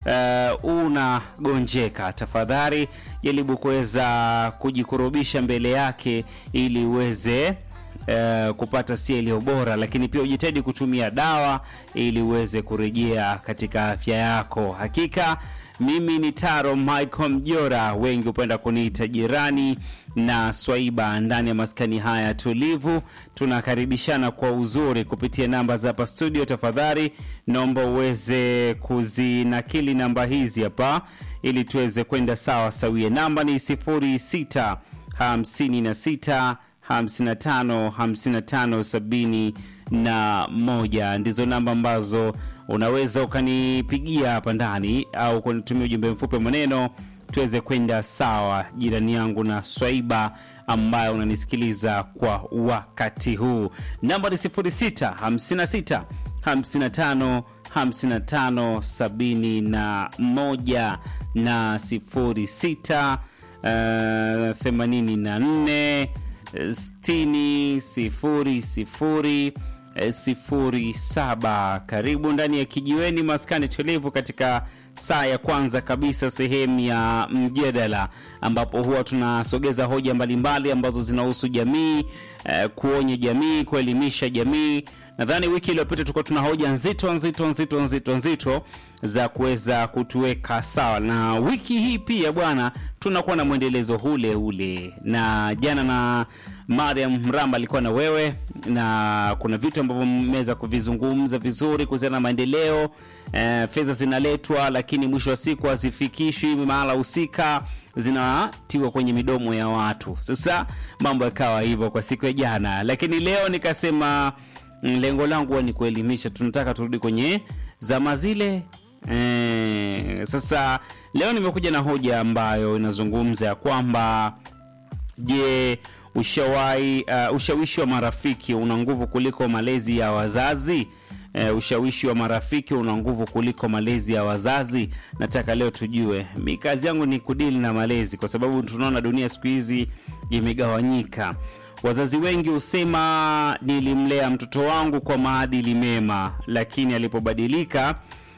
uh, unagonjeka, tafadhali jaribu kuweza kujikurubisha mbele yake ili uweze uh, kupata sia iliyo bora, lakini pia ujitahidi kutumia dawa ili uweze kurejea katika afya yako. Hakika mimi ni Taro Michael Mjora, wengi hupenda kuniita jirani na Swaiba. Ndani ya maskani haya tulivu, tunakaribishana kwa uzuri kupitia namba za hapa studio. Tafadhali naomba uweze kuzinakili namba hizi hapa ili tuweze kwenda sawa sawia. Namba ni 06 56 55 55 71 ndizo namba ambazo unaweza ukanipigia hapa ndani au kunitumia ujumbe mfupi wa maneno tuweze kwenda sawa, jirani yangu na Swaiba ambayo unanisikiliza kwa wakati huu. Namba ni 06 56 55 55 71 na 06 uh, 84 60 sifuri sifuri sifuri saba. Karibu ndani ya kijiweni maskani tulivu katika saa ya kwanza kabisa, sehemu ya mjadala, ambapo huwa tunasogeza hoja mbalimbali ambazo zinahusu jamii eh, kuonya jamii, kuelimisha jamii. Nadhani wiki iliyopita tulikuwa tuna hoja nzito nzito nzito nzito nzito za kuweza kutuweka sawa, na wiki hii pia bwana, tunakuwa na mwendelezo ule ule, na jana na Mariam Mramba alikuwa na wewe, na kuna vitu ambavyo mmeweza kuvizungumza vizuri kuhusiana na maendeleo. E, fedha zinaletwa lakini mwisho wa siku hazifikishwi mahala husika, zinatiwa kwenye midomo ya watu. Sasa mambo yakawa hivyo kwa siku ya jana, lakini leo nikasema lengo langu huwa ni kuelimisha. Tunataka turudi kwenye zama zile. E, sasa leo nimekuja na hoja ambayo inazungumza ya kwamba je, ushawahi uh, ushawishi wa marafiki una nguvu kuliko malezi ya wazazi? Uh, ushawishi wa marafiki una nguvu kuliko malezi ya wazazi? Nataka leo tujue. Mi kazi yangu ni kudili na malezi, kwa sababu tunaona dunia siku hizi imegawanyika. Wazazi wengi husema nilimlea mtoto wangu kwa maadili mema, lakini alipobadilika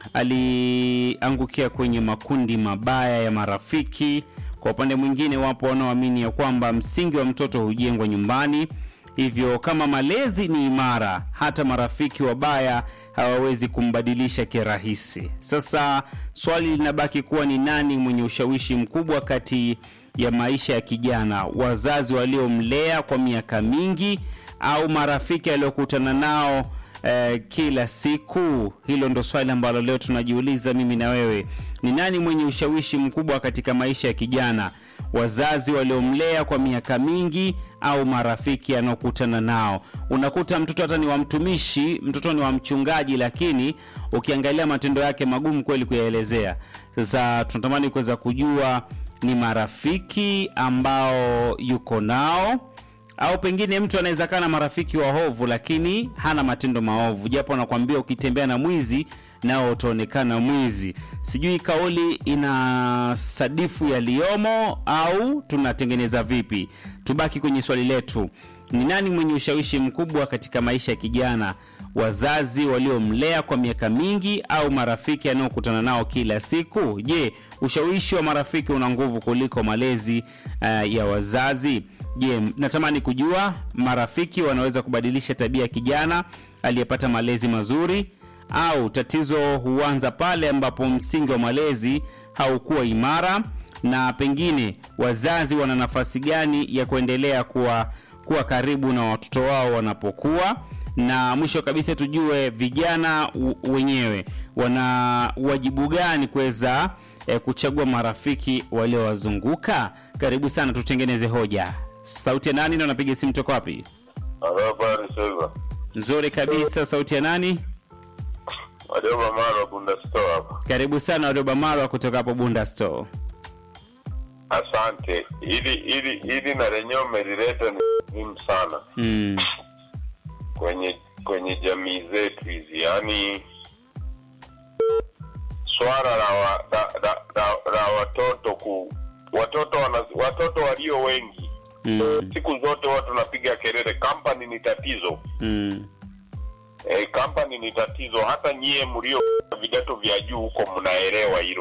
aliangukia kwenye makundi mabaya ya marafiki. Kwa upande mwingine, wapo wanaoamini ya kwamba msingi wa mtoto hujengwa nyumbani, hivyo kama malezi ni imara, hata marafiki wabaya hawawezi kumbadilisha kirahisi. Sasa swali linabaki kuwa ni nani mwenye ushawishi mkubwa kati ya maisha ya kijana, wazazi waliomlea kwa miaka mingi au marafiki aliokutana nao eh, kila siku? Hilo ndo swali ambalo leo tunajiuliza mimi na wewe. Ni nani mwenye ushawishi mkubwa katika maisha ya kijana, wazazi waliomlea kwa miaka mingi au marafiki anaokutana nao? Unakuta mtoto hata ni wa mtumishi, mtoto ni wa mchungaji, lakini ukiangalia matendo yake magumu kweli kuyaelezea. Sasa tunatamani kuweza kujua ni marafiki ambao yuko nao au pengine mtu anaweza kaa na marafiki waovu lakini hana matendo maovu, japo anakuambia ukitembea na mwizi nao utaonekana mwizi. Sijui kauli ina sadifu yaliyomo au tunatengeneza vipi? Tubaki kwenye swali letu, ni nani mwenye ushawishi mkubwa katika maisha ya kijana, wazazi waliomlea kwa miaka mingi au marafiki anaokutana nao kila siku? Je, ushawishi wa marafiki una nguvu kuliko malezi uh, ya wazazi? Je, natamani kujua marafiki wanaweza kubadilisha tabia ya kijana aliyepata malezi mazuri au tatizo huanza pale ambapo msingi wa malezi haukuwa imara, na pengine wazazi wana nafasi gani ya kuendelea kuwa, kuwa karibu na watoto wao wanapokuwa na mwisho kabisa tujue vijana wenyewe wana wajibu gani kuweza eh, kuchagua marafiki waliowazunguka. Karibu sana, tutengeneze hoja. Sauti ya nani na unapiga simu toka wapi? Habari Silva. Nzuri kabisa. Sauti ya nani? Wadoba Mara Bunda Store hapa. Karibu sana Wadoba Marwa kutoka hapo Bunda Store. Asante. Ili ili ili na lenyewe umelileta ni muhimu sana Mm. kwenye kwenye jamii zetu hizi, yaani swala la, wa, la, la, la, la watoto ku watoto wana, watoto walio wengi Mm. siku zote watu tunapiga kelele, kampani ni tatizo. Mm. E, kampani ni tatizo. Hata nyie mlio vidato vya juu huko mnaelewa hilo.